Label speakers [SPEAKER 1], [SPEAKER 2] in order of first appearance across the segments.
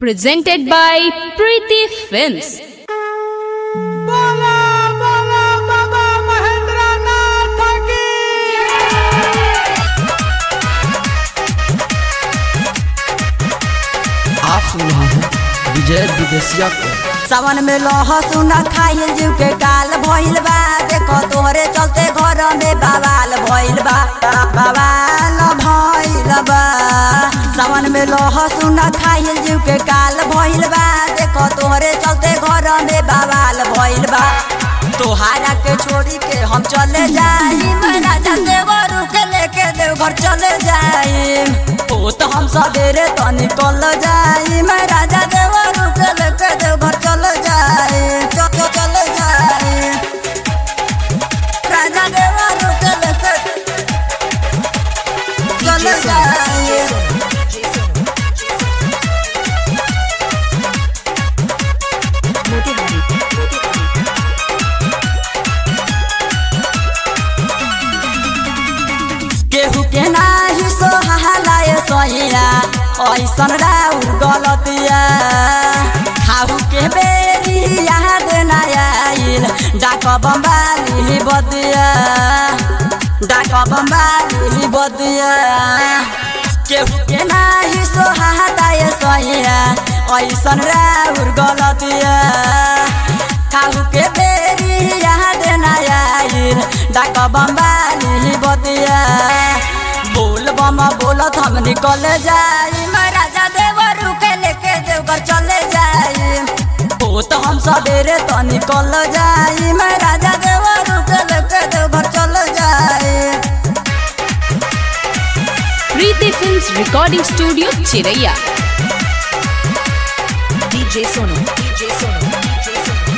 [SPEAKER 1] presented by Preeti Films.
[SPEAKER 2] बोला बोला बाबा महेंद्र नाथ की
[SPEAKER 3] आप सुन रहे हैं विजय विदेशिया को
[SPEAKER 4] सावन में लहसुन खाइल जीव के काल भइल बा देखो तोहरे चलते घर में बवाल भइल बा बवाल भइल बा सावन में लहसुन खाइल जीव के काल भइल बा देखो तोहरे चलते घर में बवाल भइल बा तोहारा के छोड़ी के हम चले जाई राजा देवरू के लेके देवघर चले जाई ओ तो हम सवेरे तो निकल जाई मैं राजा देवरू के लेके देवघर चले जाई चल चल चले जाई राजा देवरू के लेके चले जाई केहू के नाही सोहालाय सहिया ऐसन राउर गलतिया खाहू के बेरी याद ना आइल डाक बम्बाली बदिया डाक बम्बाली बदिया केहू के नाही सोहालाय सहिया ऐसन राउर गलतिया खाहू के बेरी याद ना आइल डाक बम्बाली बतिया बोल बम बोलत हम निकल जाई महाराजा देवरू के लेके देवघर चले जाई ओ तो हम सवेरे तो निकल जाई महाराजा देवरू के लेके देवघर चले जाई
[SPEAKER 1] Preeti Films Recording Studio, Chiraiya.
[SPEAKER 5] DJ Sonu. DJ Sonu. DJ Sonu.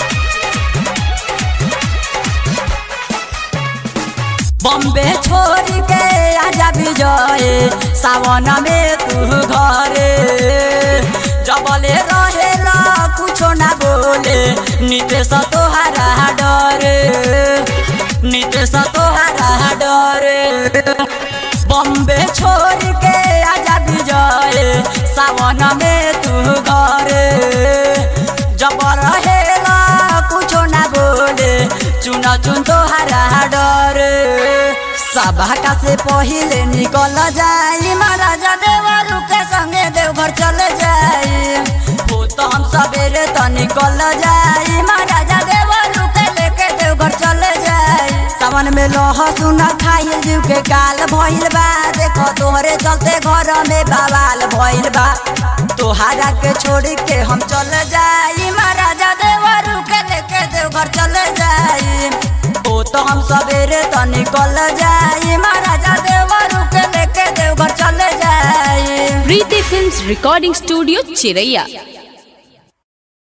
[SPEAKER 4] Bombay छोड़ के आजा विजय सावन में तू घरे जबले रहेला कुछो ना बोले नितेश तोहारा डरे नितेश तोहारा डरे बम्बे छोड़ के आजा विजय सावन में तू घरे जब रहेला कुछो ना बोले चुन चुन तोहारा डरे सभा का से पहिले निकल जाई महाराजा देवरू के संगे देवघर चले जाई हो तो हम सवेरे तो निकल जाई महाराजा देवरू के लेके देवघर चले जाई सावन में लहसुन खाइल जीव के काल भइल बा देखो तोहरे चलते घर में बवाल भइल बा तोहारा के छोड़ के हम चले जाई महाराजा देवरू के लेके देवघर चले जाई ओ तो हम सवेरे तो निकल जाई महाराजा देवरू के लेके देवघर चले जाई
[SPEAKER 1] Preeti Films Recording Studio, Chiraiya.